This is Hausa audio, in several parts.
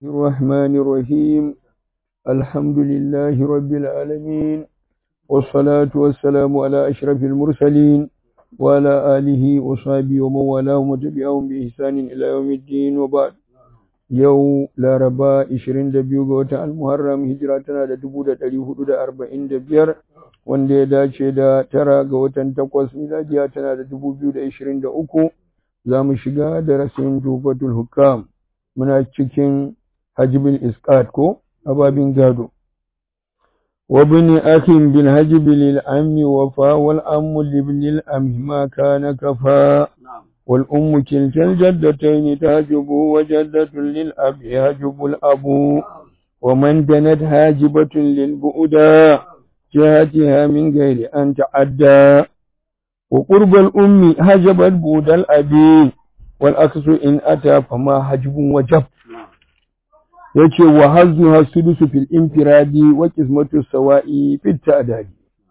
الرحمن الرحيم الحمد لله رب العالمين والصلاة والسلام على أشرف المرسلين وعلى آله وصحبه ومن والاهم وتبعهم بإحسان إلى يوم الدين وبعد yau laraba 22 ga watan almuharram hijira tana da 1445 wanda ya dace da tara ga watan takwas miladiya tana da 2023 za mu shiga darasin tufatul hukam muna cikin hajibin iskat ko ababin gado وابن أخ بالهجب للعم وفا والأم لابن الأم ما كان كفا والأم كلتا الجدتين تهجب وجدة للأب يهجب الأب ومن دنت هاجبة للبؤدا جهتها من غير أن تعدى وقرب الأم هجبت بود الأبي والأكس إن أتى فما هجب وجب yace wa hazzuha sudusu fil infiradi wa qismatu sawa'i fit ta'dadi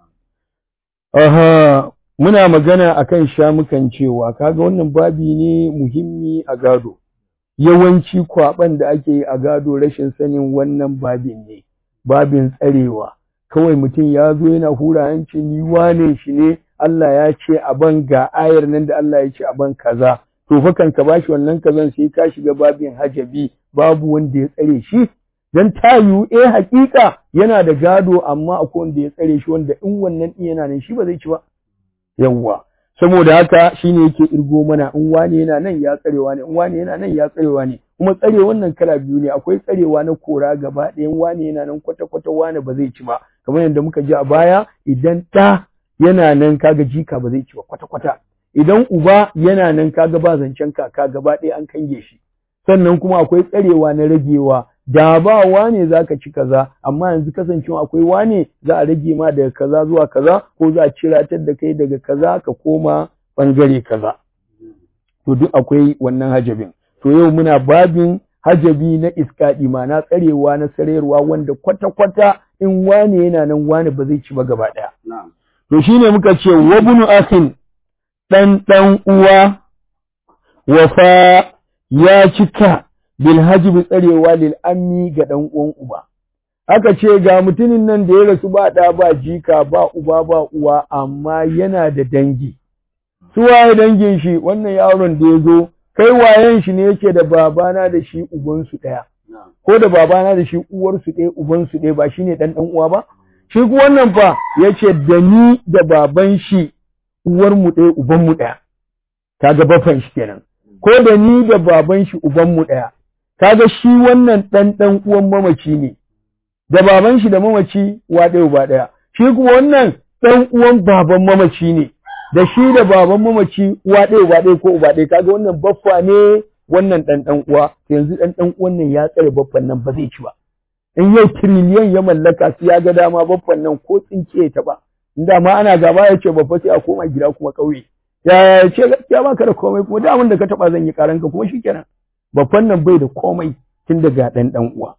aha muna magana akan shamukan cewa kaga wannan babi ne muhimmi a gado yawanci kwaban da ake yi a gado rashin sanin wannan babin ne babin tsarewa kawai mutum ya zo yana hura hanci ni wane shi ne Allah ya ce a ban ga ayar nan da Allah ya ce a ban kaza to fa kan ka bashi wannan kazan sai ka shiga babin hajabi babu wanda ya tsare shi dan tayu eh hakika yana da gado amma akwai wanda ya tsare shi wanda in wannan din yana nan shi ba zai ci ba yawwa saboda haka shine yake irgo mana in wani yana nan ya tsarewa ne in wani yana nan ya tsarewa ne kuma tsare wannan kala biyu ne akwai tsarewa na kora gaba ɗaya in wani yana nan kwata kwata wani ba zai ci ba kamar yadda muka ji a baya idan ɗa yana nan kaga jika ba zai ci ba kwata kwata idan uba yana nan kaga ba zancen kaka gaba ɗaya an kange shi sannan kuma akwai tsarewa na ragewa da ba wane za ka ci kaza amma yanzu kasancewa akwai wane za a rage ma daga kaza zuwa kaza ko za a ciratar da kai daga kaza ka koma bangare kaza to duk akwai wannan hajabin to yau muna babin hajabi na iskaɗi na tsarewa na sararwa wanda kwata-kwata in wane yana nan wane ba zai ci ba gaba ɗaya to shine muka ce wabnu akhin ɗan ɗan uwa wafa ya cika bil hajib tsarewa lil ammi ga dan uwan uba aka ce ga mutumin nan da ya rasu ba da ba jika ba uba ba uwa amma yana da dangi su waye dangin shi wannan yaron da ya zo kai wayen shi ne yake da babana da shi uban su daya ko da babana da shi uwar su ɗaya uban su ɗaya ba shine dan dan uwa ba shi ku wannan fa yace da ni da baban shi uwar mu ɗaya uban mu ɗaya kaga bafan shi kenan ko da ni da baban shi uban mu ɗaya kaga shi wannan ɗan ɗan uwan mamaci ne da baban shi da mamaci wa ɗaya uba ɗaya shi kuma wannan ɗan uwan baban mamaci ne da shi da baban mamaci uwa ɗaya uba ɗaya ko uba ɗaya kaga wannan baffa ne wannan ɗan ɗan uwa yanzu ɗan ɗan uwan nan ya tsare baffan nan ba zai ci ba in yau tiriliyan ya mallaka su ya ga dama baffan nan ko tsinke ta ba in ma ana gaba ya ce babba sai a koma gida kuma ƙauye ya ce gaskiya baka da komai kuma da da ka taba zan yi karanka kuma shikenan babban nan bai da komai tun daga dan dan uwa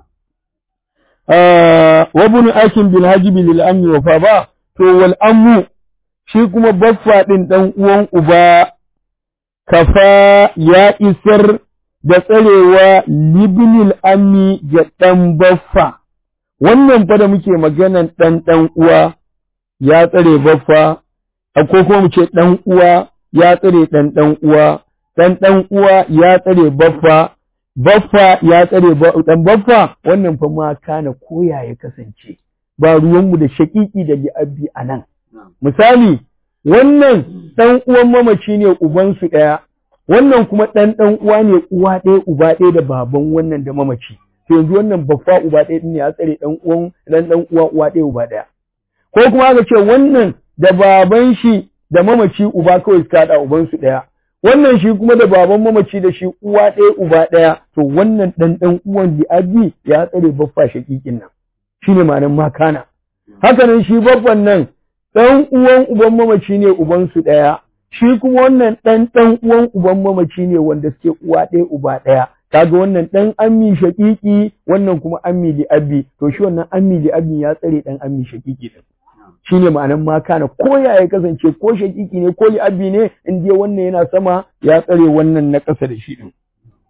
wa bunu akin bil hajibi lil ammi wa fa ba to wal ammu shi kuma baffa din dan uwan uba kafa ya isar da tsarewa libnil ammi ga dan baffa wannan fa da muke maganan dan dan uwa ya tsare baffa ko kuma mu ce ɗan uwa ya tsare ɗan ɗan uwa, ɗan ɗan uwa ya tsare baffa, baffa ya tsare ɗan baffa, wannan fa ma kana koya ya kasance, ba ruwanmu da shaƙiƙi da li'abbi a nan. Misali, wannan ɗan uwan mamaci ne ubansu ɗaya, wannan kuma ɗan ɗan uwa ne uwa ɗaya uba ɗaya da baban wannan da mamaci. To yanzu wannan baffa uba ɗaya ne ya tsare ɗan uwan ɗan ɗan uwa uwa ɗaya uba ɗaya. Ko kuma aka ce wannan da baban shi da mamaci uba kawai suka haɗa ubansu ɗaya. Wannan shi kuma da baban mamaci da shi uwa ɗaya uba ɗaya, to wannan ɗan ɗan uwan li'abi ya tsare baffa shaƙiƙin nan. Shi ne ma'anar makana. Haka nan shi baffan nan ɗan uwan uban mamaci ne ubansu ɗaya. Shi kuma wannan ɗan ɗan uwan uban mamaci ne wanda suke uwa ɗaya uba ɗaya. Kaga wannan ɗan ammi shaƙiƙi wannan kuma ammi li'abi to shi wannan ammi li'abi ya tsare ɗan ammi shaƙiƙi ɗin. shi ne ma'anan ma kana ko ya ya kasance ko shakiki ne ko li'abi ne in dai wannan yana sama ya tsare wannan na ƙasa da shi din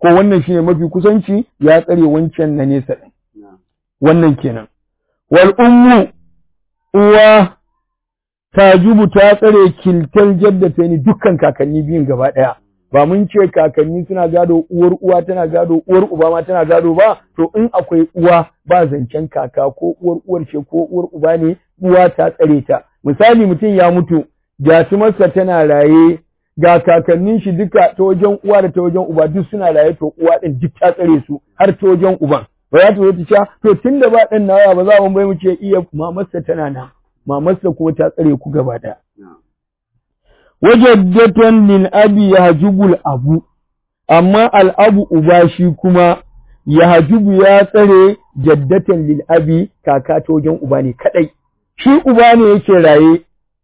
ko wannan shine mafi kusanci ya tsare wancan na nesa din wannan kenan wal ummu uwa tajubu ta tsare kiltal jaddata ni dukkan kakanni biyun gaba ɗaya ba mun ce kakanni suna gado uwar uwa tana gado uwar uba ma tana gado ba to in akwai uwa ba zancen kaka ko uwar uwar ce ko uwar uba ne uwa ta tsare ta misali mutum ya mutu jatumarsa tana raye ga kakannin shi duka ta wajen uwa da ta wajen uba duk suna raye to uwa din duk ta tsare su har ta wajen uban ba za ta zo ta ce to tunda ba ɗan nawa ba za mu bai mu ce iya mamarsa tana nan mamarsa kuma ta tsare ku gaba ɗaya. Wajaddatan lil abi ya hajubul abu, amma al'abu uba shi kuma ya hajubu ya tsare jaddatan lil abi kaka ta wajen uba ne kaɗai. Shi uba ne yake raye,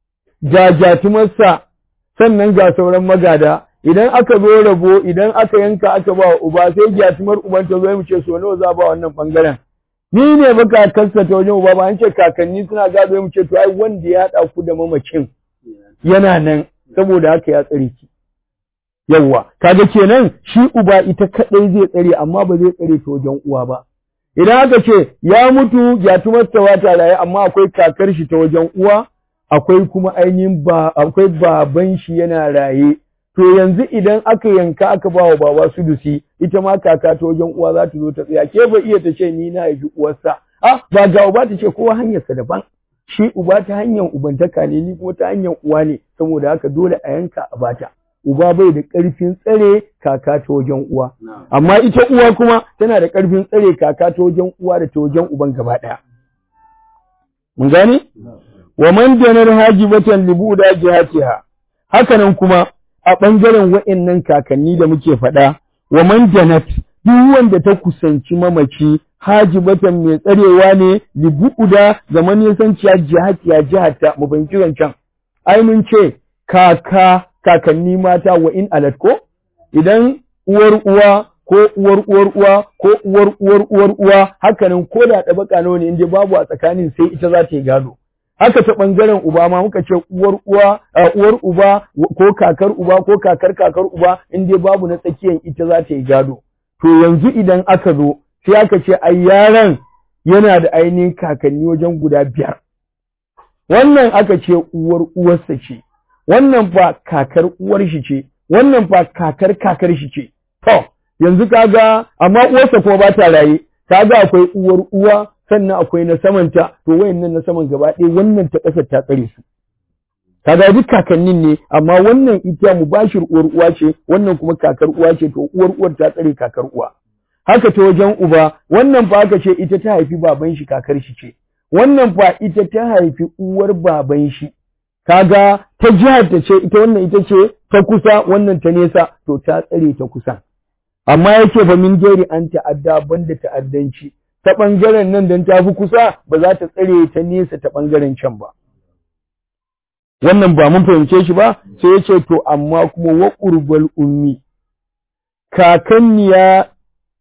jajatumarsa sannan ga sauran magada, idan aka zo rabo idan aka yanka aka ba wa uba sai jatumar uban ta zo mu ce so nawa za ba wannan bangaren. ni ne ba kakarsa ta wajen uba ba an ce kakanni suna gado mu ce to ai wanda ya haɗa ku da mamacin yana nan saboda haka ya tsare ki yawwa kaga kenan shi uba ita kadai zai tsare amma ba zai tsare ta wajen uwa ba idan aka ce ya mutu ya tumarsa wata raye amma akwai kakar shi ta wajen uwa akwai kuma ainihin ba akwai baban shi yana raye to yanzu idan aka yanka aka ba wa baba sudusi ita ma kaka ta wajen uwa za ta zo ta tsaya ke ba iya ta ce ni na haifi uwarsa ah ba ga uba ta ce kowa hanyarsa daban shi uba ta hanyar ubantaka ne ni kuma ta hanyar uwa ne saboda haka dole a yanka a bata uba bai da ƙarfin tsare kaka ta wajen uwa amma ita uwa kuma tana da ƙarfin tsare kaka ta wajen uwa da ta wajen uban gaba ɗaya mun gane wa man janar hajibatan libuda jihatiha hakanan kuma a ɓangaren wa'innan kakanni da muke faɗa wa man janat duk wanda ta kusanci mamaci hajibatan mai tsarewa ne li bu'uda ga manisanciya jihatiya jihata mu ban kiran can ai mun ce kaka kakanni mata wa in alat ko idan uwar uwa ko uwar uwar uwa ko uwar uwar uwar uwa hakanan ko da ɗabaka nawa ne inda babu a tsakanin sai ita za ta yi gado haka ta ɓangaren uba ma muka ce uwar uwa uwar uba ko kakar uba ko kakar kakar uba in dai babu na tsakiyan ita za ta yi gado to yanzu idan aka zo sai aka ce ai yaron yana da ainihin kakanni wajen guda biyar wannan aka ce uwar uwarsa ce wannan fa kakar uwar shi ce wannan fa kakar kakar shi ce to yanzu kaga amma uwarsa kuma ba ta raye kaga akwai uwar uwa sannan akwai na samanta to wayannan na saman gaba ɗaya wannan ta ƙasar ta tsare su kaga duk kakannin ne amma wannan ita mubashir uwar uwa ce wannan kuma kakar uwa ce to uwar uwar ta tsare kakar uwa haka ta wajen uba wannan fa aka ce ita ta haifi baban shi kakar shi ce wannan fa ita ta haifi uwar baban shi kaga ta jihar ta ce ita wannan ita ce ta kusa wannan ta nesa to ta tsare ta kusa amma yake fa min geri an ta'adda banda ta'addanci ta ɓangaren nan don ta fi kusa ba za ta tsare ta nesa ta ɓangaren can ba. Wannan ba mun fahimce shi ba, sai ya ce to amma kuma wa ƙurbal ummi, kakanniya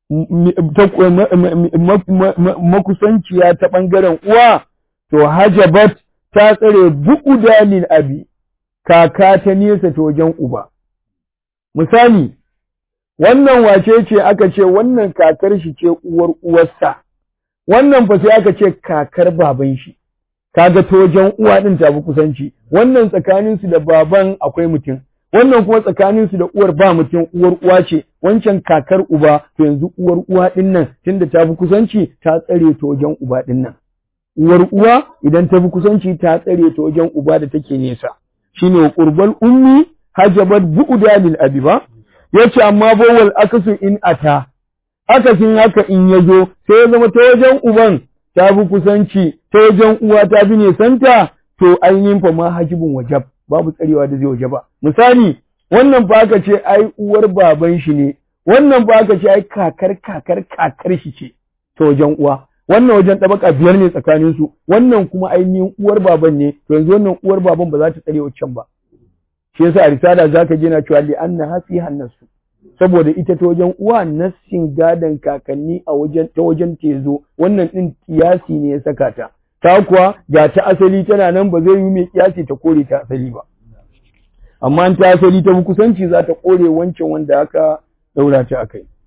makusanciya ta ɓangaren uwa, to hajabat ta tsare bu'u dalil abi, kaka ta nesa ta wajen uba. Misali, wannan wace ce aka ce wannan kakar shi ce uwar uwarsa. wannan fa sai aka ce kakar baban shi kaga ta wajen uwa din ta fi kusanci wannan tsakanin su da baban akwai mutum wannan kuma tsakanin su da uwar ba mutum uwar uwa ce wancan kakar uba to yanzu uwar uwa din nan tunda ta fi kusanci ta tsare ta wajen uba din nan uwar uwa idan ta fi kusanci ta tsare ta wajen uba da take nesa shine qurbal ummi hajabat bu'da lil abi ba yace amma bawal akasu in ata akasin haka in ya zo sai ya zama ta wajen uban ta fi kusanci ta wajen uwa ta fi nesanta to ainihin fa ma hajibin wajab babu tsarewa da zai wajaba misali wannan fa aka ce ai uwar baban shi ne wannan fa aka ce ai kakar kakar kakar shi ce ta wajen uwa wannan wajen tabaka biyar ne tsakanin su wannan kuma ainihin uwar baban ne to yanzu wannan uwar baban ba za ta tsare wancan ba shi yasa a risala zaka je na cewa li anna hasi hannasu saboda ita ta wajen uwa nassin gadon kakanni a wajen ta wajen tezo wannan din kiyasi ne ya saka ta ta kuwa ga ta asali tana nan ba zai yi mai kiyasi ta kore ta asali ba amma ta asali ta kusanci za ta kore wancan wanda aka daura ta akai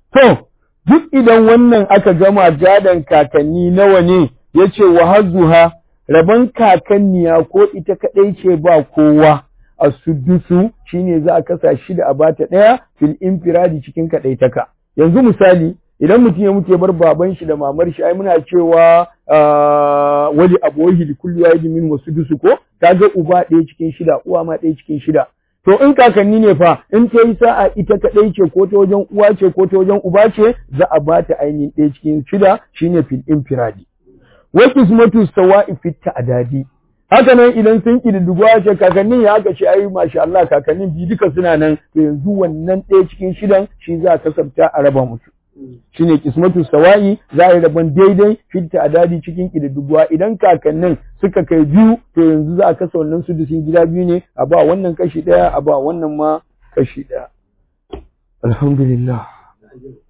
to duk idan wannan aka gama gadon kakanni nawa ne yace wa hazzuha rabon kakanniya ko ita kadai ce ba kowa a sudusu shine za a kasa shida a bata daya fil infiradi cikin kadaitaka yanzu misali idan mutum ya mutu ya bar baban shi da mamar shi ai muna cewa wali abohi li kulli wahidin min wasudusu ko kaga uba ɗaya cikin shida uwa ma ɗaya cikin shida to in kakanni ne fa in ta yi sa'a ita kaɗai ce ko ta wajen uwa ce ko ta wajen uba ce za a ba ta ainihin ɗaya cikin shida shine fil infiradi wa qismatu sawa'i fit ta'dadi haka nan idan sun kididdigwa ce kakannin ya aka ce ai masha Allah kakannin bi duka suna nan to yanzu wannan ɗaya cikin shidan shi za a kasabta a raba musu shine kismatu sawa'i za a yi rabon daidai fit ta'dadi cikin kididdigwa idan kakannin suka kai biyu to yanzu za a kasa wannan su dusin gida biyu ne a ba wannan kashi ɗaya a ba wannan ma kashi ɗaya alhamdulillah